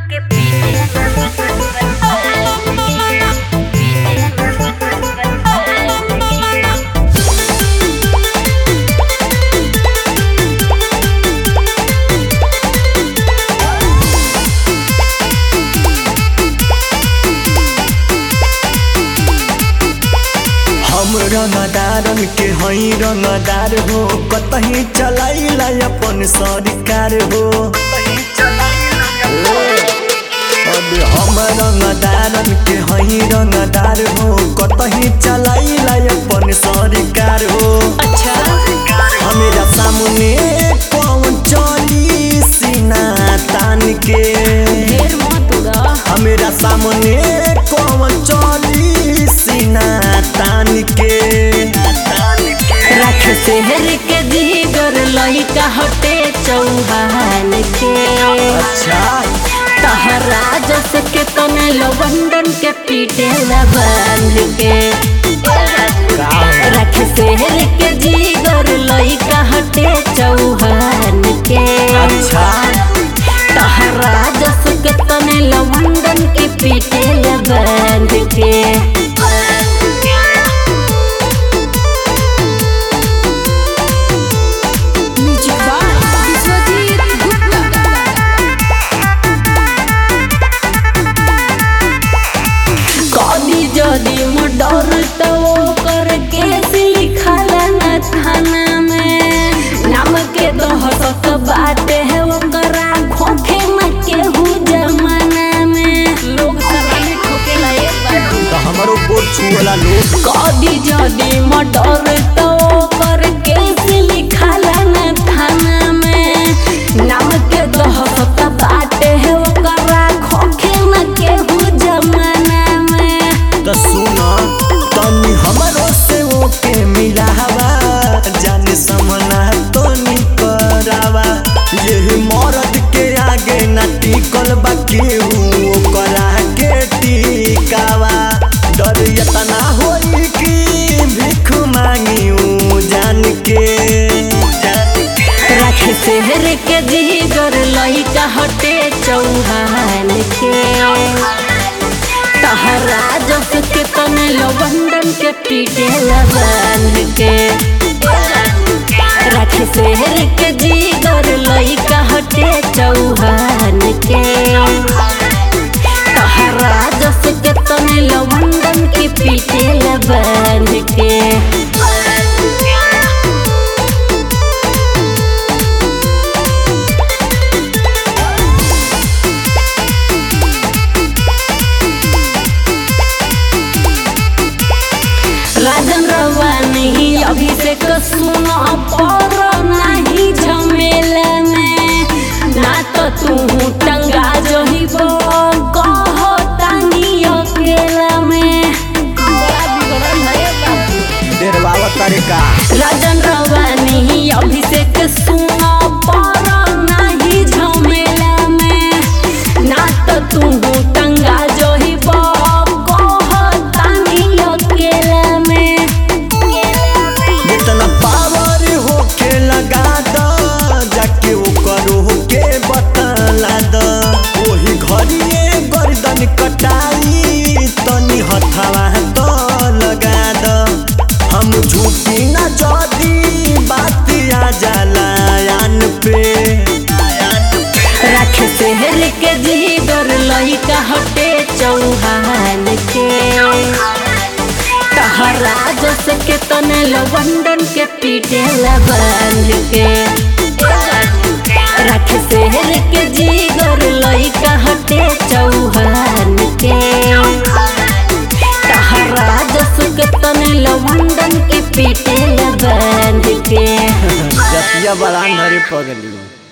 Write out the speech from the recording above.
हम रंगदारन के हई रंगदार हो कतही चलाइला अपन सरकार हो अबे हम रंगदारन के हई रंगदार हो कतही चलाइला अपन सरकार हो अच्छा हमेरा सामने कौन चली सीना तान के ढेर मत उड़ा हमेरा सामने कौन चली सीना तान के रख शहर के जीगर लइका हटे चौहान के अच्छा तहरा जस के तने लवंडन के पीटे बांध के रख शहर के जीगर लइका हटे चौहान के अच्छा तहरा जस के तने लवंडन के पीटे बांध के म्यूजिक बाय विश्वजीत गुप्ता कभी जदि मर्डर तो कर केस लिखला न थाना में नाम के दहशत बाटे है ओकरा खोखे न केहू जमाना में लोग सलामी ठोकेला एक बार तो हमारो बोल छुअला लोग कभी जदि मर्डर तो कर केस लिखला न थाना में नाम के दहशत बाटे है ओकरा खोखे न केहू जमाना में तो सुना तनी हमारो से ओके मिलावा जाने समना तो करावा यही मर्द के आगे ना टिकल बा केहू ओकरा के टिकावा डर इतना होई कि भीख मांगी ऊ जान के रख शहर के जीगर लइका हटे चौहान के तहरा जस के तने लवंडन के पीटे बांध के रख शहर के जीगर लइका हटे चौहान के तहरा जस के तने लवंडन के पीटे बांध के राजन रवानी अभिषेक सुनो पर नहीं झमेला में ना तो तू टंगा जही कह तानी अकेला में बड़ा बिगड़ल है बाबू डेरवावा तरीका राजन रवानी अभिषेक सुनो पर नहीं झमेला में ना तो तू टंगा जही कह तानी अकेला में जितना पावर होके लगा द जाके ओकर होके बतला द ओही घड़िए गर्दन कटाई तनी हथवा तो लगा द हम झूठी न जदी बात आ जाला यान पे रख शहर के जीगर लइका हटे चौहान के तहरा जस के तने लवंडन के पीटे बांध के रख शहर के जीगर लइका हटे चौहान के तहरा जस के तने लवंडन के पीटे बांध के जतिया बड़ा नरे पगली